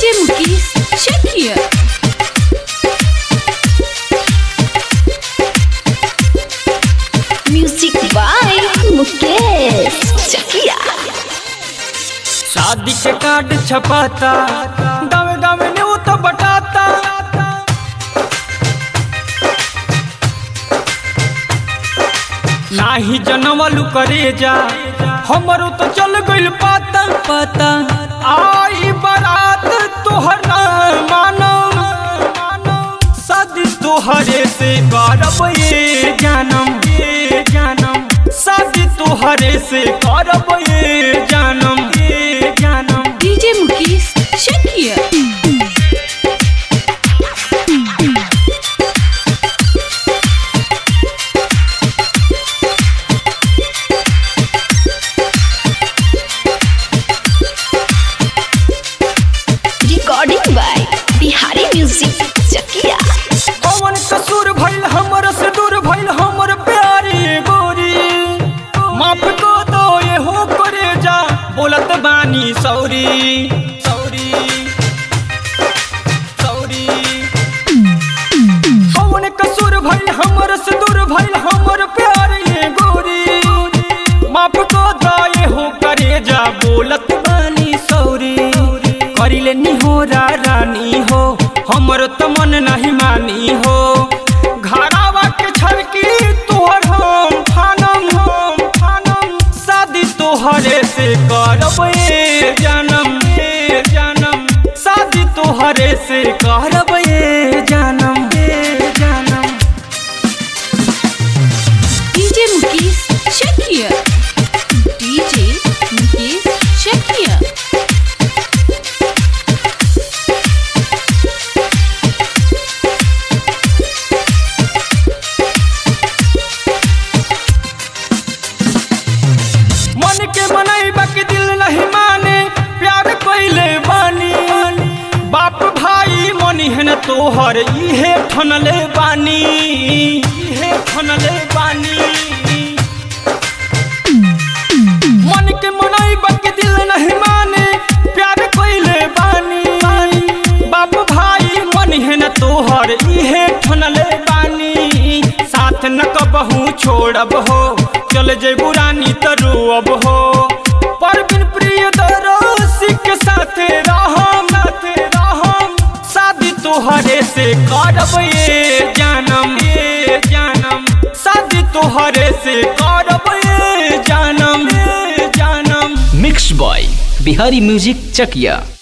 DJ Mukesh Chakia. Music by Mukesh Chakia. शादी के card छपाता गाँव गाँव न्यू तो बटाता नाही जनवलू करे जा हमरो तो चल गइल पाता पाता आई बारात तोहर ना मानो शादी तोहरे से करब ये जानम ये जानम शादी तोहरे से करब ये जानम ये जानम DJ Mukesh Chakia. Recording by Bihari Music Chakia. कौन कसूर भइल हमर से दूर भइल हमर प्यारी गोरी माफ को दो ये हो करे जा बोलत बानी सौरी सौरी सौरी कौन कसूर भइल हमर से दूर भइल हमर प्यारी गोरी माफ को दो ये हो करे जा बोलत बानी सौरी करिले निहोरा रानी हो हमर त मन नहीं मानी हो घरावा के छड़की तोहर हम फानम हम फानम शादी तोहरे से करब ए जानम ए जानम शादी तोहरे से करब ए जानम ए जानम DJ Mukesh Chakia. DJ Mukesh Chakia. मन के मनई बाकी दिल नहीं माने प्यार कइले बानी बाप भाई मनी है न तोहर इहे ठनले बानी इहे ठनले बानी मन के मनई बाकी दिल नहीं माने प्यार कइले बानी बाप भाई मनी है न तोहर इहे ठनले बानी साथ न कबहू छोड़ब हो चल जेबू रानी त रोअब हो पर बिन प्रिय दरोसी के साथे रहम साथे रहम शादी तोहरे से करब ये जानम ये जानम शादी तोहरे से करब ये जानम ये जानम मिक्स बॉय बिहारी म्यूजिक चकिया